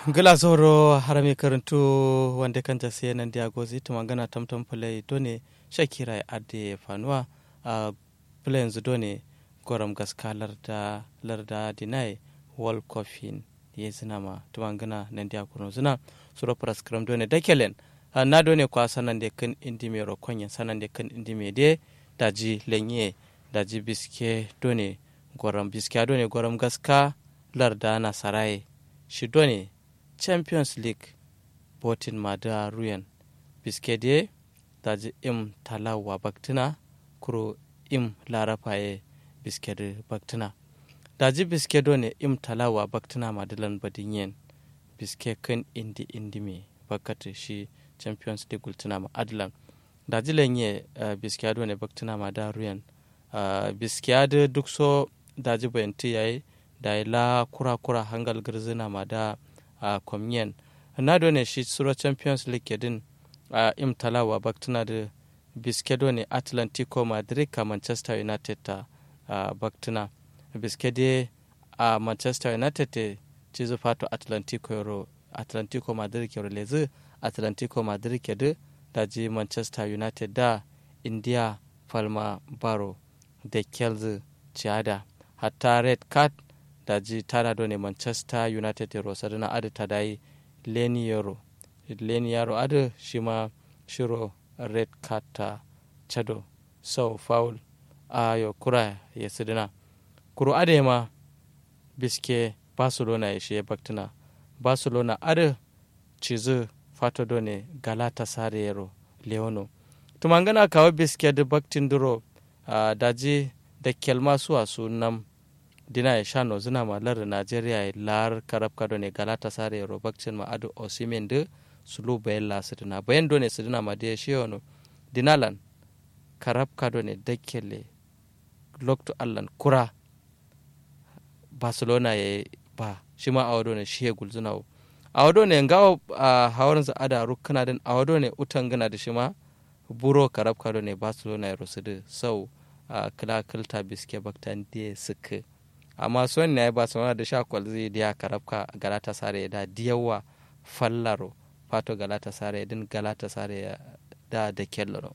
gila zoro harami karantu wanda kanta sai nan dia gozi to mangana tamtam play done shakira ade fanuwa a play yanzu done goram gaska larda larda dinai wall coffin ye zinama to mangana nan dia kuno zina suro praskram done dakelen na done kwa sanan de kan indi me rokonya sanan de kan indi me de daji lenye daji biske done goram biske done goram gaska larda na sarai shi done champions league botin mada ruyan biskede daji im talawa baktina kuro im larafaye biskede baktina daji biskedo ne im talawa baktina madalan badin yen biske kan indi indi me bakata shi champions league gultina ma adlan daji lenye uh, biskado ne baktina mada ruyan uh, biskiyade duk so daji bayanti yayi da la kura kura hangal girzina ma da a kwamyen na ne shi suro champions league din a im talawa baktuna da biskedo ne atlantico madrid ka manchester united ta baktuna biskede a manchester united te cizo fato atlantico euro atlantico madrid ke lezi atlantico madrid ke da daji manchester united da india palma baro da kelzi ciada hatta red card daji tana do ne manchester united ero sadana adu tadai leni yaro leni yaro adu shima shiro red card ta chado so foul ayo kura ya sidina kuro ade ma biske barcelona ya shiye baktuna barcelona adu cizu fato do ne galata sare yaro leono tumangana kawo biske da baktin duro uh, daji da kelma suwa su nam dina ya shano zina ma lar Najeriya ya lar karab kado ne galata sare robakcin ma adu osimen de sulu bayan la sidina bayan do ne sidina ma de shi yono dinalan karab kado ne dakkele lokto allan kura barcelona ya ba shi ma awado ne shi ya gulzuna awado ne ngawo a hawarin za ada rukuna din awado ne utan gana da shi ma buro karab kado ne barcelona ya rusudu sau a kila kilta biske baktan de suka amma son ne ba su da sha kwalzi da ya karabka galata sare da diyawa fallaro fato galata sare din galata sare da da kellaro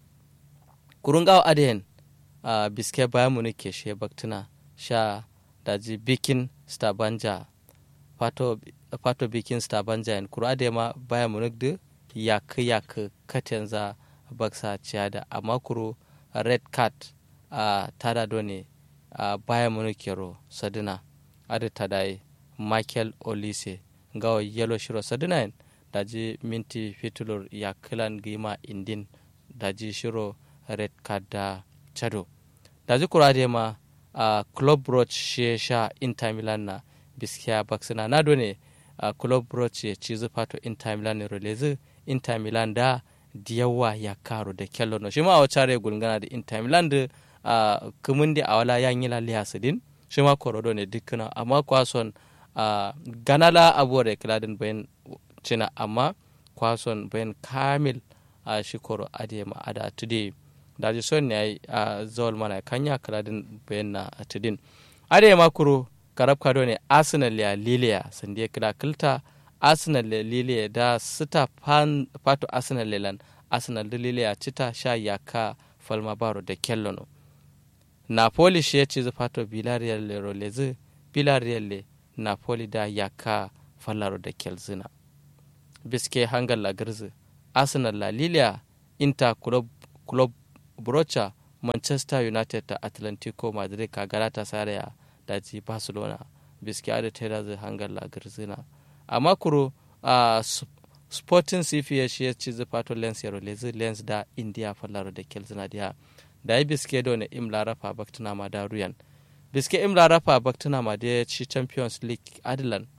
kurun gawa adiyan a biske bayan mu ke she baktuna sha daji bikin stabanja fato fato bikin stabanja yan kuru adiyan ma bayan mu da yak yak katenza baksa ciada amma kuru red card a tada done a baya munukero sadina adi tadai michael olise gawa yelo shiro sadina en daji minti fitulur ya kilan gima indin daji shiro red card da chado daji kurade ma a club roach she sha inter milan na biskiya baksina na done a club roach ya cizu fato inter milan ne rolezi inter milan da diyawa ya karo da kello no shi ma a wacce gulgana da inter milan da Uh, kumin da awala yan yi lalle hasidin shi ma korodo ne dukkana amma kwason uh, ganala abuwa da kiladin bayan cina amma kwason bayan kamil a uh, shi koro adiye ma ada today da ji son ne a zawal mana kanya kiladin bayan na tudin adiye ma kuro karab kado ne arsenal ya liliya sande kila kilta arsenal ya liliya da sita fato arsenal lelan arsenal da liliya cita sha yaka falma baro da kellono napoli shi ya ci zufato villarreal le rolezi villarreal le napoli da yaka fallaro da kelzina biske hangal la girzi arsenal la lilia inter club, club brocha manchester united da atlantico madrid ka galata saraya da ji barcelona biske ada tera zai hangal la girzina amma kuro uh, sporting cp ya shi ya ci zufato lens ya rolezi lens da india fallaro da kelzina da da ya biske da wani im larafa baktuna ma da ruyan biske im larafa baktuna ma da ci champions league adilan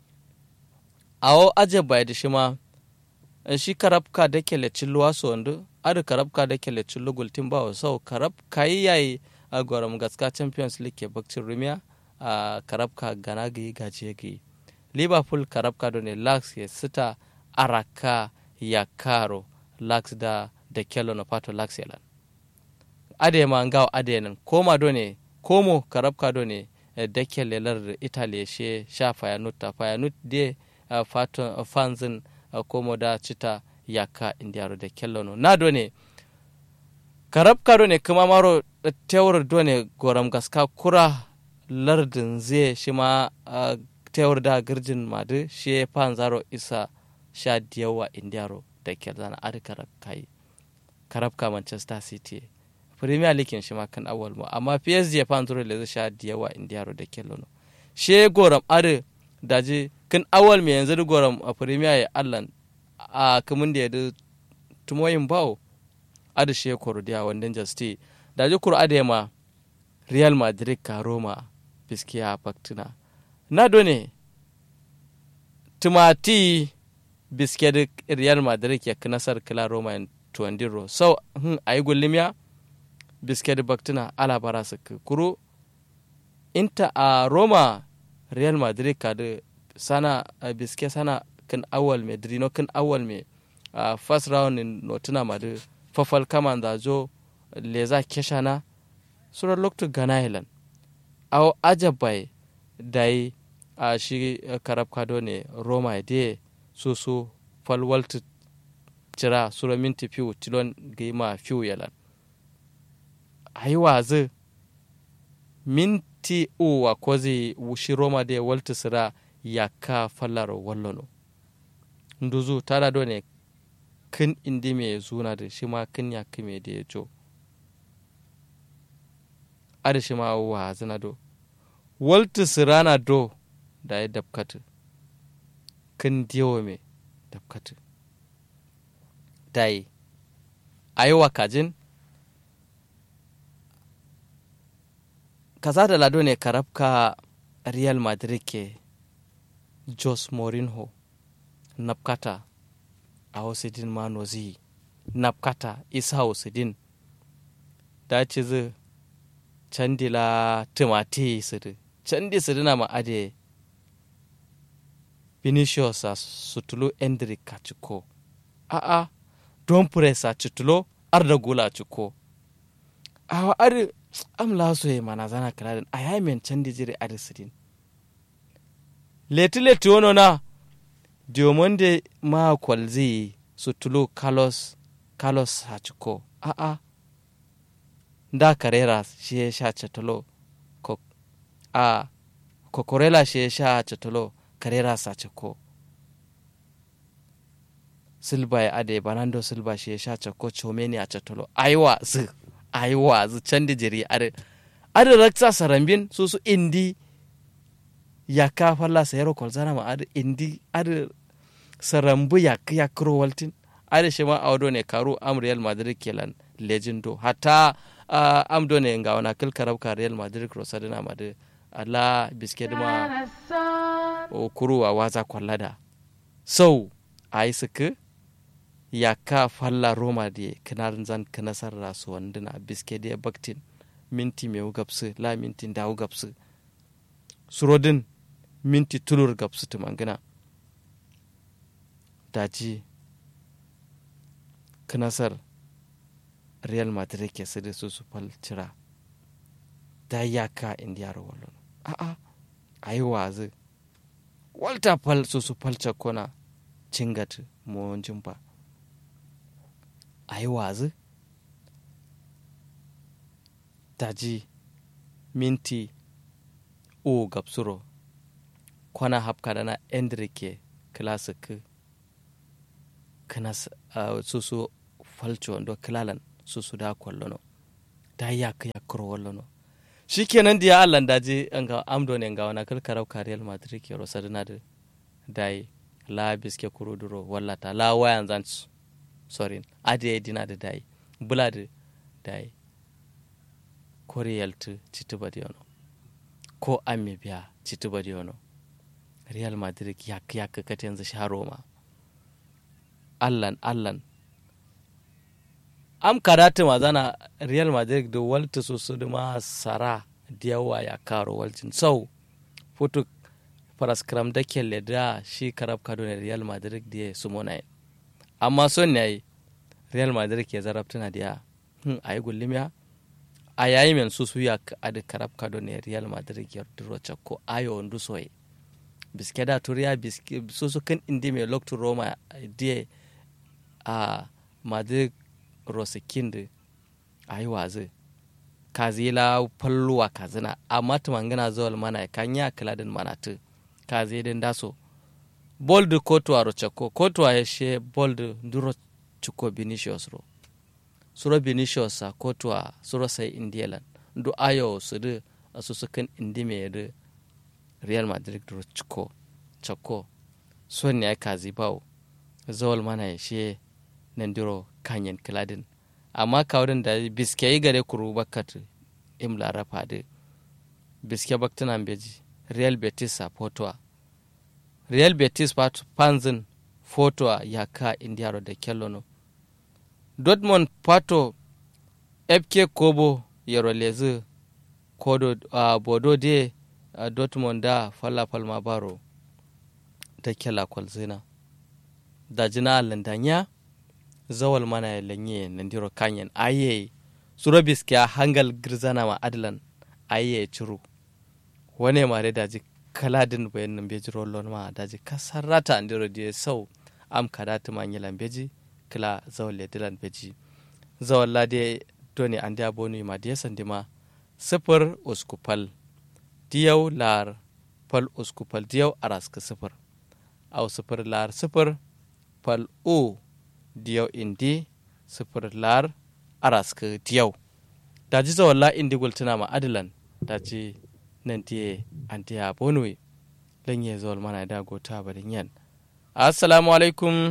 awo aje bai da shi ma shi karabka da ke le cillu wasu wanda adu karabka da ke le cillu gultin ba wa sau karab kayi yayi a gwaram gaska champions league ke bakcin rumiya a karabka gana gayi gajiye gayi liverpool karabka da ne lax ya sita araka ya karo lax da da kello na pato lax yalan ade ma ngaw ade nan koma do ne komo karabka do ne e dekke lelar italy she sha fayanut ta fayanut de uh, faton uh, fanzin uh, komo da cita yaka indiyaro da kellono na do ne karab kado ne kuma maro tewar do ne goram gaska kura lardin zai shi ma uh, tewar da girjin madu shi fan zaro isa sha diyawa indiyaro da kel zana adi karab kai karab ka manchester city premier league shi ma kan awal mu amma psg fan zaro le sha diyawa indiyaro da kellono she goram adi daji kan awal me yanzu goram a premier ya allan a kamun da ya tumoyin bawo adi she korodiya wanda jasti daji kur adi ma real madrid ka roma biskiya baktina na done tumati biske da real madrid ya nasar kila roma in tuwandiro so hun ayi gullimiya biske da baktina ala bara su kuro inta a roma real madrid ka da sana biske sana kan awal me drino kan awal me a first round in notuna ma da fafal kama da zo leza keshana sura loktu gana hilan aw ajabai dai a shi karab kado ne roma de so so falwaltu cira sura minti fiw tilon gima fiw yalan ayi wazi minti uwa kozi wushi roma de waltu sira yaka fallar wallono nduzu tada do ne kin indi me zuna da shi ma kin ya kime da ya jo ada shi ma wa zina do waltu sirana do da ya dabkatu kin diyo me dabkatu dai ayi wa kajin kaza da lado ne karabka real madrid ke jos mourinho napkata a wasidin manozi napkata isa wasidin da ci zai candila timati sidi candi sidi na ma'ade vinicius a sutulo endrick a ciko a'a don press a citulo arda gula a ciko awa ari am laso ye mana zana kaladin a yayi men candi jiri ari sidin leti leti wono na diomonde ma kwalzi sutulo carlos carlos a ciko a'a da karera shi ya sha catalo a kokorela shi ya sha catalo karera sa cako silba ya ade banando silba shi ya sha cako comeni a catalo aiwa zu aiwa zu can da jiri ade ade raksa sarambin su su indi ya ka falla sayaro kwalzana ma ade indi ade sarambu ya ya kuro waltin ade shi ma audo ne karu am real madrid kelan legendo hatta uh, am do ne nga wana kil karab ka real madrid rosadina made ala bisked ma o kuru a waza kwallada so ai suka ya ka falla roma de kinarin zan kanasar rasu wandina bisked ya baktin minti mai gapsu la minti dawo gapsu surodin minti tulur gapsu tumangina daji kanasar real madrid ke su da su su falcira da yaka indiyar wallon a'a a yi wazi walter fal su su falce kona cingat mawajin ba a yi wazi daji minti o gapsuro kwana hapka dana endrike classic kana uh, su su falce wando kilalan su su da kwallono da ya ka ya kuro wallono shikenan diya Allah daji anga amdo ne nga wana kal karau ka Real Madrid ke rosa dina da dai la biske kuro duro wallata la wayan zan sorry ade dina da dai bula da dai ko Real tu cituba di ono ko amme biya cituba di ono Real Madrid ya ya ka kata yanzu sha Roma Allan Allan am karate ma zana real madrid da walta so su ma sara da yawa ya karo walcin sau foto paraskram da kelle da shi karab kado ne real madrid da ya su mona amma son ne real madrid ke zarabtuna da ya hmm, a yi gullimiya a yayi men su su ya adi karab kado ne real madrid ya duro ko ayo ndu soye biske da turiya biske so su kan indi mai loktu roma die a madu rosikind a yi wazi kazila falluwa kazina amma tumangana zuwal mana kan ya kiladin manatu kazi din daso bold kotuwa rochako kotuwa ya she bold duro chuko binicius ro suro binicius a kotuwa suro sai indielan du ayo su du su sukan indi mai du real madrid duro chuko chako son ne kazi bawo zawal mana ya she nan duro kanyen kiladin amma kawurin da biske yi gare kuru bakat im larafa da biske baktunan beji real betis a fotowa real betis pat panzin fotowa ya ka indiyaro da kellono dortmund pato fk kobo yaro lezi kodo uh, bodo de uh, dortmund da falla palma baro da kela kwalzina da jina landanya zawal mana ya lanye nandiro kanyen aye surabis kya hangal girzana ma adlan aye ciru wane mare daji kaladin bayan nan beji rollon ma daji kasarata andiro die sau am kadatu ma nyilan beji kila zawal le dilan beji zawal la de doni ande abonu ma de sandima sifir uskupal diyau lar pal uskupal diyau araska sifir au sifir lar sifir pal u diyau indi sifir lar araska diyau daji zawalla indi gultuna ma adilan daji nan tiye antiya bonwe lanye zawal mana da gota barin yan assalamu alaikum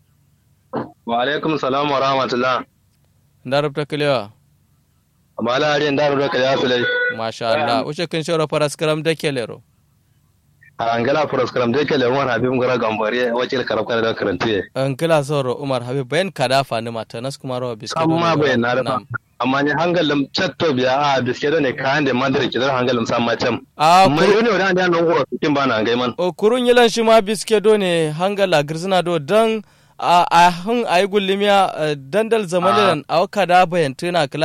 wa alaikum salam wa rahmatullah da rubta kilewa mala ariyan da rubta kilewa sulai masha Allah uce kin shawara faras karam da kelero angala faras karam da kelero wani habib gara gambare wakil karab kana da karantiye angala soro umar habib bayan kada fani mata nas kuma rawa biskit amma bayan na rafa amma ni hangalim chatto biya a biske da ne kayan da mandar ki zar hangalim sam ma cam a mai yone wani da nan goro cikin bana ngai man o kurun yilan shi ma biske do ne hangala girzina do dan a hun ayi gullimiya dandal zamanin a kada bayan tuna